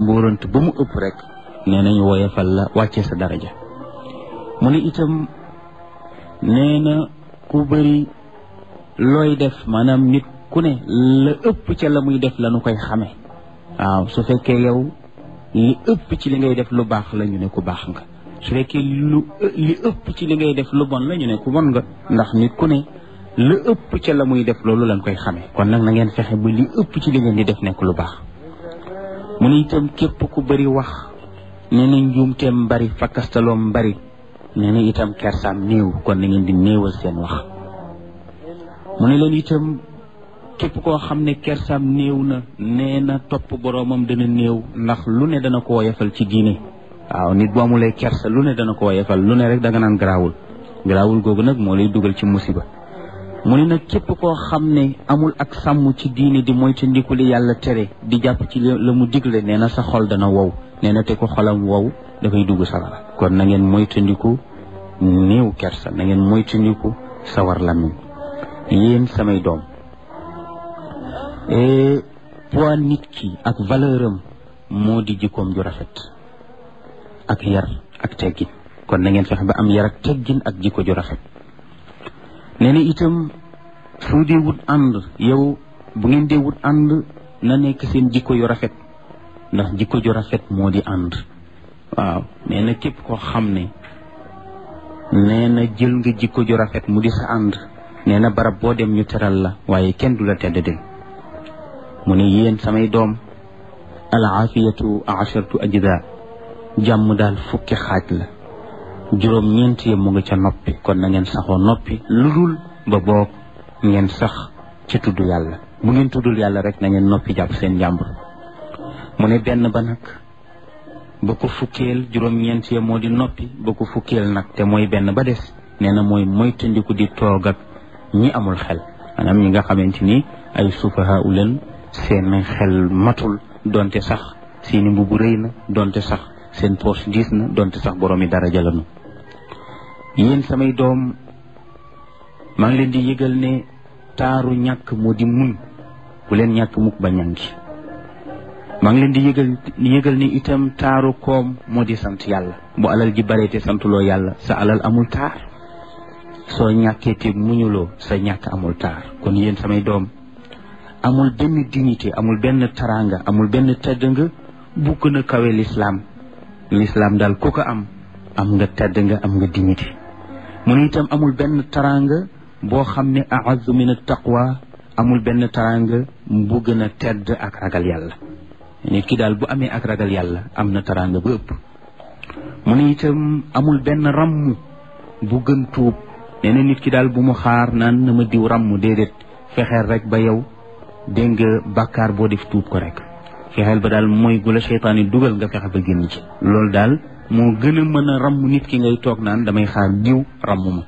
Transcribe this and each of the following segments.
mbóorant ba mu ëpp rek nee nañu woyefal la wàcce sa daraja mu ne itam nee na ku bëri looy def maanaam nit ku ne la ëpp ca la muy def la nu koy xame waaw su fekkee yow li ëpp ci li ngay def lu baax la ñu ne ku baax nga su fekkee lu li ëpp ci li ngay def lu bon la ñu ne ku bon nga ndax nit ku ne la ëpp ca la muy def loolu lañ koy xamee kon nag na ngeen fexe ba li ëpp ci li ngeen di def nekk lu baax mu ne itam képp ku bëri wax nee na njuumteem bari fakkastaloom bari nee na itam kersaam néew kon na ngeen di néewal seen wax mu ne leen itam képp koo xam ne kersaam néew na nee na topp boroomam dana néew ndax lu ne dana ko woyefal ci diine waaw nit bu amulee kersa lu ne dana ko woyefal lu ne rek danga naan garaawul garaawul googu nag moo lay dugal ci musiba mu ne nag képp koo xam ne amul ak sàmm ci diine di moytandiku li yàlla tere di jàpp ci la mu digle nee na sa xol dana wow nee na te ko xolam wow dafay dugg sawara kon na ngeen moytandiku néew kersa na ngeen moytandiku sawar lamiñ yéen samay doom poids nit ki ak valeur am moo di jikkoom ju rafet ak yar ak teggin kon na ngeen fexe ba am yar ak teggin ak jikko ju rafet nee na itam soo dee wut ànd yow bu ngeen dee wut ànd na nekk seen jikko yu rafet ndax jikko ju rafet moo di ànd waaw nee na képp koo xam ne nee na jël nga jikko ju rafet mu di sa ànd nee na barab boo dem ñu teral la waaye kenn du la tedd del mu ne yéen samay doom al aafiyatu asharatu ajda jàmm daal fukki xaaj la juróom ñeent yi mu nga ca noppi kon na ngeen saxoo noppi lu dul ba boog ngeen sax ci tudd yàlla bu ngeen tuddul yàlla rek na ngeen noppi jàpp seen jàmbur mu ne benn ba nag ba ko fukkeel juróom ñeent yi moo di noppi ba ko fukkeel nag te mooy benn ba des nee na mooy moytandiku di toog ak ñi amul xel maanaam ñi nga xamante ni ay sufaha u leen seen xel matul donte sax seeni mbubu rëy na donte sax seen poche diis na donte sax boroomi daraja lañu yéen samay doom maa ngi leen di yëgal ne taaru ñàkk moo di muñ bu leen ñàkk mukk ba ñàngi maa ngi leen di yëgal yëgal ne itam taaru koom moo di sant yàlla bu alal ji bare te santuloo yàlla sa alal amul taar soo ñàkkee te muñuloo sa ñàkk amul taar kon yéen samay doom amul benn dignité amul benn taranga amul benn tedd nga bu gën a kawe lislaam lislaam daal ku ko am am nga tedd nga am nga dignité mu ne itam amul benn taranga boo xam ne a'azzu min at-taqwa amul benn taranga bu gën a tedd ak ragal yàlla nit ki daal bu amee ak ragal yàlla am na taranga bu ëpp mu ne itam amul benn ramm bu gën tuub nee na nit ki daal bu mu xaar naan na ma diw ramm déedéet fexeel rek ba yow dégg nga bàkkaar boo def tuub ko rek fexeel ba daal mooy gu la seytaan yi dugal nga fexe ba génn ci loolu daal moo gën a mën a ramm nit ki ngay toog naan damay xaar diw ramm ma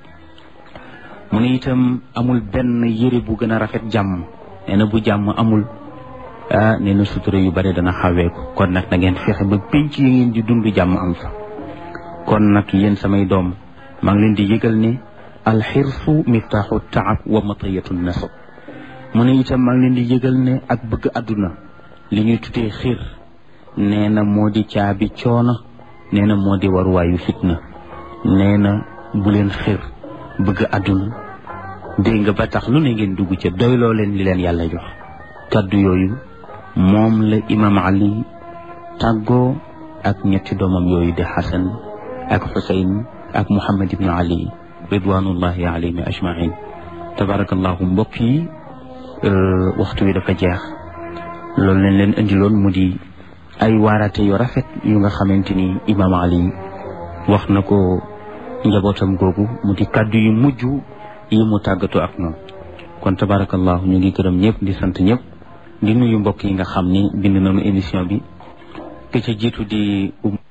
mu ne itam amul benn yëre bu gën a rafet jàmm nee na bu jàmm amul ah nee na sutura yu bare dana xawee ko kon nag na ngeen fexe ba pénc yi ngeen di dund jàmm am fa kon nag yéen samay doom maa ngi leen di yëgal ne alxirsu miftaaxu taab wa matayatu nasab mu ne itam maa ngi leen di yëgal ne ak bëgg àdduna li ñuy tuddee xir nee na moo di caabi coono nee na moo di waruwaayu fitna nee na bu leen xir bëgg àdduna dégg nga ba tax lu ne ngeen dugg ca doyloo leen li leen yàlla jox kaddu yooyu moom la imam ali tàggoo ak ñetti doomam yooyu di xasan ak xusayn ak muhammad ibnu ali ridwanullahi alayhim ajmain tabarakallahu mbokk yi waxtu wi dafa jeex loolu leen leen indiloon mu di ay waarate yu rafet yu nga xamante ni imam ali wax na ko njabootam googu mu di kàddu yu mujj yi mu tàggatoo ak ñoom kon tabarakallahu ñu ngi gërëm ñëpp di sant ñëpp di nuyu mbokk yi nga xam ni bind nañu émission bi ke ca jiitu di